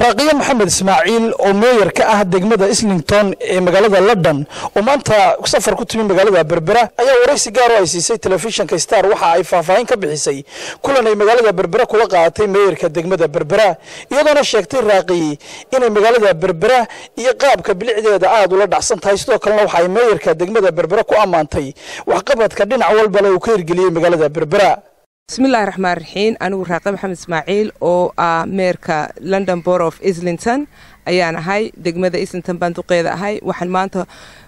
raaqiye maxamed ismaaciil oo meeyar ka ah degmada islington ee magaalada london oo maanta safar ku timi magaalada berbera ayaa waraysi gaar oo ay siisay telefishinka star waxa ay faahfaahin ka bixisay kulan ay magaalada berbera kula qaadatay meeyarka degmada berbera iyadoona sheegtay raaqiyi inay magaalada berbera iyo qaabka bilicdeeda aada ula dhacsan tahay sidoo kalena waxa ay meeyarka degmada berbera ku ammaantay waxqabadka dhinac walbale uu ka hirgeliyey magaalada berbera bismillahi raxmaan raxiim anigu raaqe maxamed ismaaciil oo ah meerka london bor of islington ayaan ahay degmada islington baan duqeeda ahay waxaan maanta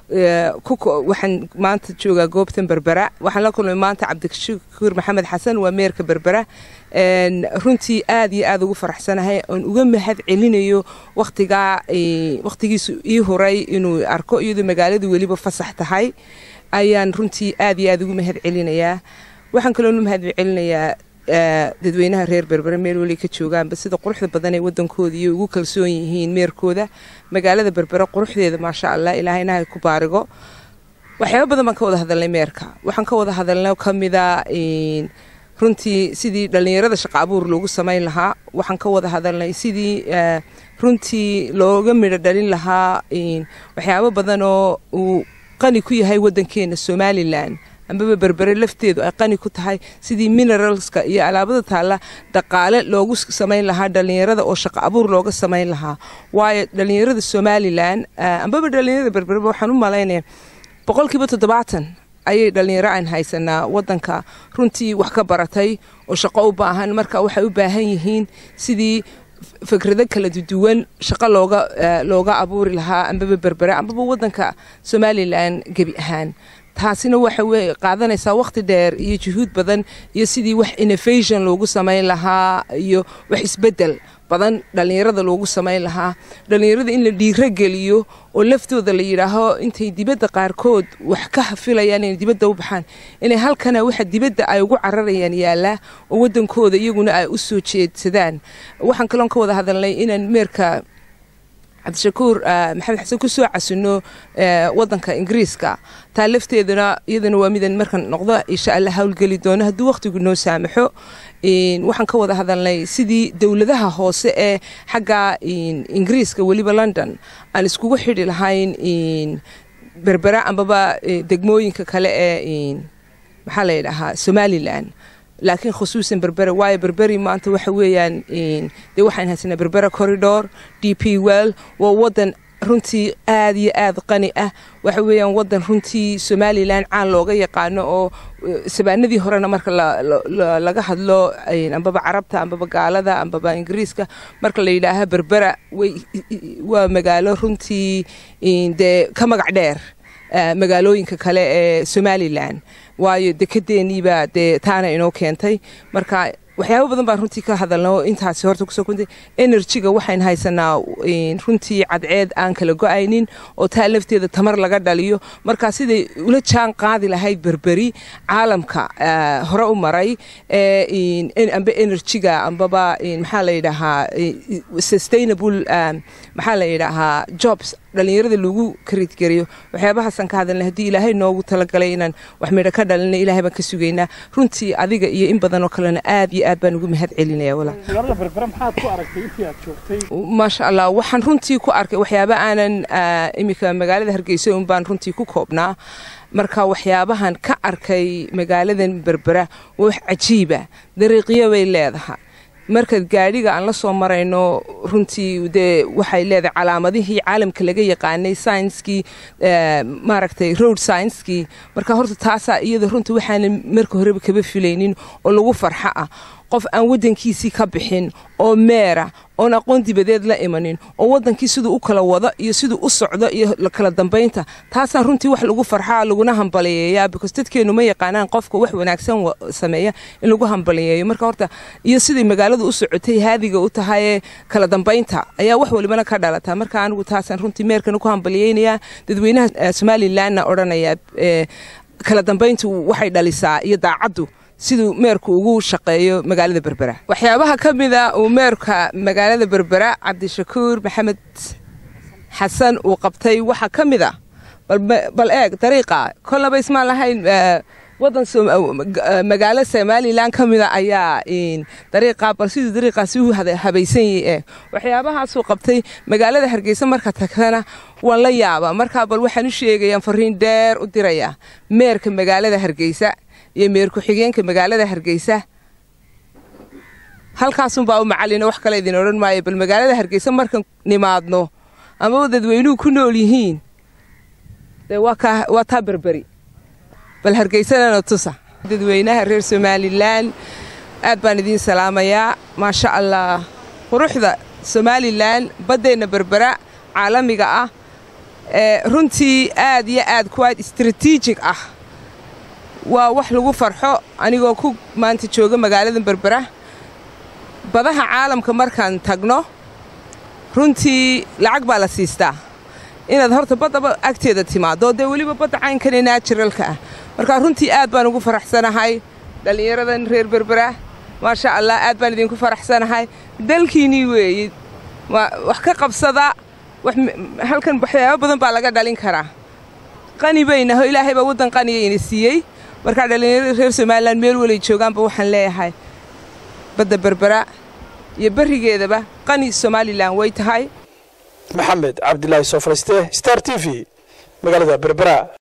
waxaan maanta joogaa goobtan berbera waxaan la kulmay maanta cabdishakuur maxamed xasan waa meerka berbera runtii aad iyo aad ugu faraxsanahay oon uga mahad celinayo waqtigaa waqtigiisu ii huray inuu arko iyadoo magaaladu weliba fasax tahay ayaan runtii aad iyo aad ugu mahad celinayaa waxaan kaloonu mahad celinayaa dadweynaha reer berbere meel weli ka joogaanba sida quruxda badan ee wadankooda iyo ugu kalsoon yihiin meerkooda magaalada berbere quruxdeeda maasha allah ilaahayna hay ku baarigo waxyaaba badan baan ka wada hadalnay meerka waxaan ka wada hadalnay kamida runtii sidii dhallinyarada shaqa abuur loogu samayn lahaa waxaan ka wada hadalnay sidii runtii looga midho dhalin lahaa waxyaabo badan oo uu qani ku yahay wadankeena somalilan ambaba berbere lafteedu ay qani ku tahay sidii mineralska iyo alaabada taalla dhaqaale loogu samayn lahaa dhallinyarada oo shaqo abuur looga samayn lahaa waayo dhallinyarada somalilan ambaba dhallinyarada berbereba waxaan u malaynaya boqolkiiba toddobaatan ayay dhallinyaro aan haysanaa wadanka runtii wax ka baratay oo shaqo u baahan marka waxay u baahan yihiin sidii fikrado kala duwan shaqo looga looga abuuri lahaa ambaba berbere ambaba wadanka somalilan gebi ahaan taasina waxa wey qaadanaysaa waqti dheer iyo juhuud badan iyo sidii wax innovation loogu samayn lahaa iyo wax isbedel badan dhallinyarada loogu samayn lahaa dhallinyarada in la dhiiro geliyo oo laftooda la yidhaaho intay dibadda qaarkood wax ka filayaan inay dibadda u baxaan inay halkana waxa dibadda ay ugu cararayaan yaallaa oo wadankooda iyaguna ay u soo jeedsadaan waxaan kaloon ka wada hadalnay inaan meerka cabdishakuur maxamed xasan ku soo casino wadanka ingiriiska taa lafteeduna iyadana waa midan markan noqdo insha alla howlgeli doono hadduu waqtigu noo saamaxo waxaan ka wada hadalnay sidii dowladaha hoose ee xagga ingiriiska weliba london aan iskugu xidhi lahayn berbera ambaba degmooyinka kale ee maxaa la yidhaahaa somalilan laakiin khusuusan berbere waayo berberi maanta waxa weeyaan dee waxaan haysanaa berbera corridor d p well waa wadan runtii aad iyo aad qani ah waxa weeyaan wadan runtii somalilan caan looga yaqaano oo sabaanadii horena marka laga hadlo ambaba carabta ambaba gaalada ambaba ingiriiska marka la yidhaaha berbera waa magaalo runtii dee ka magac dheer magaalooyinka kale ee somalilan waayo dekedeeniibaa dee taana inoo keentay marka waxyaaba badan baan runtii ka hadalna oo intaasi horta kusoo kuntay enerjiga waxayn haysanaa runtii cadceed aan kala go-aynin oo taa lafteeda tamar laga dhaliyo marka siday ula jaan qaadi lahayd berberi caalamka hore u maray amba enerjiga ambaba maxaa la yidhaahaa sustainable maxaa la yidhaahaa jobs dhallinyarada lagu karidgariyo waxyaabahaasaan ka hadalnay haddii ilaahay noogu talagalay inaan wax midho ka dhalinay ilahay baan ka sugaynaa runtii adiga iyo in badan oo kalena aad iyo aad baan ugu mahad celinaya maasha allah waxaan runtii ku arkay waxyaaba aanan iminka magaalada hargeysa un baan runtii ku koobnaa marka waxyaabahan ka arkay magaaladan berbera waa wax cajiiba dariiqyo bay leedahay marka gaadhiga aan la soo marayno runtii dee waxay leedahay calaamadihii caalamka laga yaqaanay saynskii maaragtay road saynskii marka horta taasaa iyada runtii waxaanan marka horeba kaba filaynin oo lagu farxo ah qof aan wadankiisii ka bixin oo meera oon aqoon dibadeed la imanin oo wadankii siduu u kala wado iyo siduu u socdo iyo kala dambaynta taasaa runtii wax lagu farxaa laguna hambaliyeeyaa because dadkeenu ma yaqaanaan qofka wax wanaagsan sameeya in lagu hambaliyeeyo marka horta iyo siday magaaladu u socotay haadiga u tahayee kala dambaynta ayaa wax walibana ka dhalataa marka anigu taasaan runtii meerkana ku hambaliyeynayaa dadweynaha somalilanna odhanaya kala dambayntu waxay dhalisaa iyo daacaddu siduu meerku ugu shaqeeyo magaalada berbera waxyaabaha ka mida uu meerka magaalada berbera cabdishakuur maxamed xasan uu qabtay waxaa ka mid a bal eeg dariiqa kolnaba ismaan lahayn wadan magaalo somalilan ka mida ayaa dariiqaa bal siduu dariiqaasi u habaysan yahe waxyaabahaasuu qabtay magaalada hargeysa marka tagtana waan la yaabaa markaa bal waxaan u sheegayaan fariin dheer u dirayaa meerka magaalada hargeysa iyo meer ku-xigeenka magaalada hargeysa halkaasunbaa u macalina wax kale idin odhan maayo bal magaalada hargeysa markaan nimaadno amaba dadweynuhu ku nool yihiin dee waa taa berberi bal hargeysanana tusa dadweynaha reer somalilan aad baan idiin salaamayaa maasha allah quruxda somalilan baddeenna berbera caalamiga ah ee runtii aad iyo aad kuwaad istraatiijig ah waa wax lagu farxo anigoo ku maanta jooga magaalada berbera badaha caalamka markaan tagno runtii lacag baa la siistaa inaad horta baddaba agteeda timaaddo dee weliba badda caynkane naajiralka ah markaa runtii aad baan ugu faraxsanahay dhallinyaradan reer berbera maasha allah aad baan idinku faraxsanahay dalkiinnii weeye wax ka qabsada halkan waxyaabo badan baa laga dhalin karaa qani baynaho ilaahay baa waddan qaniya ina siiyey markaa dhallinyarada reer somalilan meel walay joogaanba waxaan leeyahay badda berbera iyo berrigeedaba qani somalilan way tahay maxamed cabdilaahi soo falaystee star t v magaalada berbera